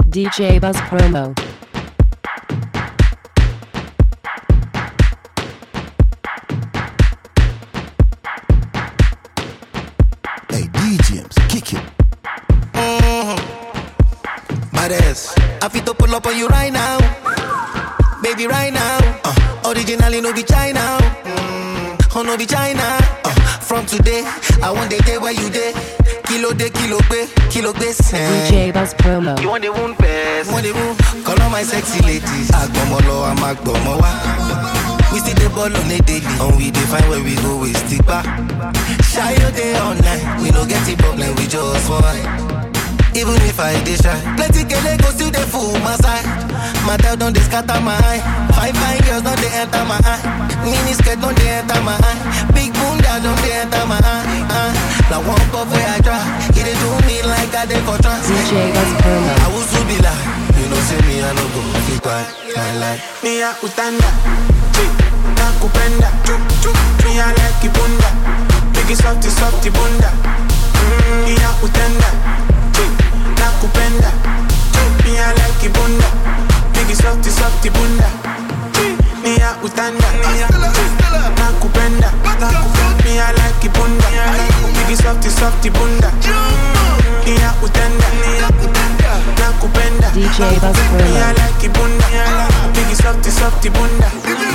DJ Buzz Promo. Hey, DJs, kick it. Badass. I fit to pull up on you right now. Baby, right now. Uh, originally, no be China. Mm, oh, no be China. Uh, from today, I want the day where you day. Kilo de kilo be, kilo be DJ Buzz Promo. You want the wound best? Want the wound? Call on my sexy ladies. Agbomolo, I'm Agbomowa. We see the ball on a daily. And we define where we go, we stick back. Shy all day all night. We no get the problem, we just want. Even if I dey shy Plenty kele go still dey full my side Matter don dey scatter my eye Fine fine girls don dey enter my eye Mini skirt don dey enter my eye Big bunda don dey enter my eye uh. Now one puff wey I try E dey do me like I dey for trance DJ Buzz Promo. I will soon be like You know say me I no go fit quiet Lie lie Mia utanda nakupenda Mia like ibunda Biggie softy softy bunda Mm, Mia utanda nakupenda Mia like ibunda Biggie softy softy bunda Mia utanda nakupenda Mia like ibunda Biggie softy softy bunda Mia utanda nakupenda DJ Buzz Mia Promo. like ibunda Biggie softy softy bunda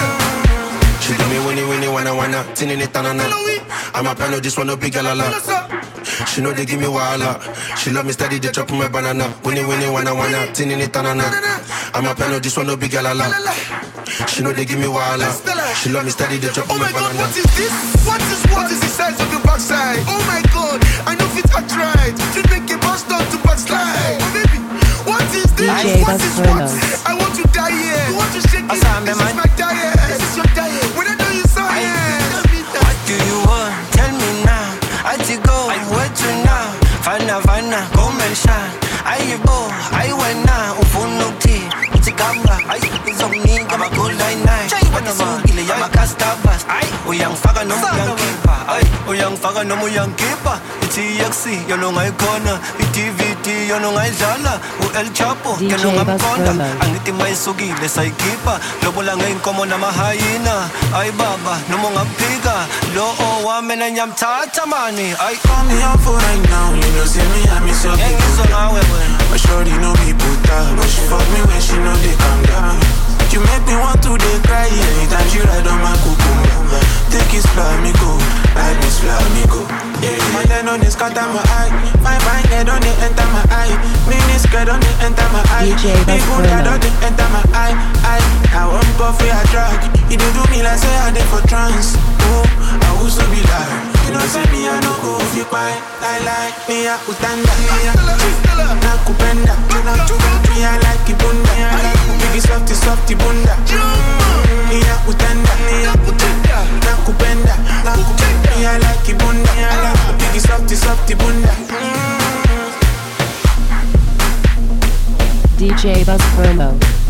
She do me winnie winnie wanna wanna Tinning it tanana I'm a piano this one no big galala She know they give me wahala She love me steady they chop my banana Winnie winnie wanna wanna Tinning it tanana I'm a piano this one no big galala She know they give me wahala She love me steady they chop Oh my my god, banana what is this? What is what is the size of your backside? Oh my god, I know fit act right. To make a bust down to backslide. Oh baby, what is this? DJ what is Buzz what? Promo. I want to die here. You want to shake it? Asame, This is man. my diet. This is your diet. When I know you science. Tell me that. What do you want? Tell me now. I to go, I wait to now. Fana fana, come and shine. I bo, I went now. Ufuno tea, utigamba. I izomni kama cool nine nine. What is ugile ya makastabas. I uyangfaka noma uyangipa. Ay, uyangfaka noma uyangipa. I-TXC yona ungayikhona i-dvd yona ungayidlala u-el chapo DJ yona ungamqonda Buzz Promo. angithi mayisukile sayikhipha lobola ngeyinkomo namahayina ayi baba noma ungamphika lo owami nanyamthatha mani ayi Call me up for right now, you know say me I miss your ngeke ngizwe ngawe wena But shorty no be puta But she fuck me when she know they calm down You make me want to dey cry Anytime she ride on my cucumber Take it go, ride me go Yeah, my head on this cut my eye My fine head on it enter my eye Mini skirt on it enter my eye DJ Big Buzz bunda Promo. on it enter my eye eye. I want puff for a drug You do do me like say I dey for trance Oh, I also be like You know say me I no go if you quiet Lie lie, me a utanda Me a nakupenda Me a like ibunda Biggie softy softy bunda Me a utanda nakupenda Me a like ibunda Biggie softy softy bunda DJ Buzz Promo.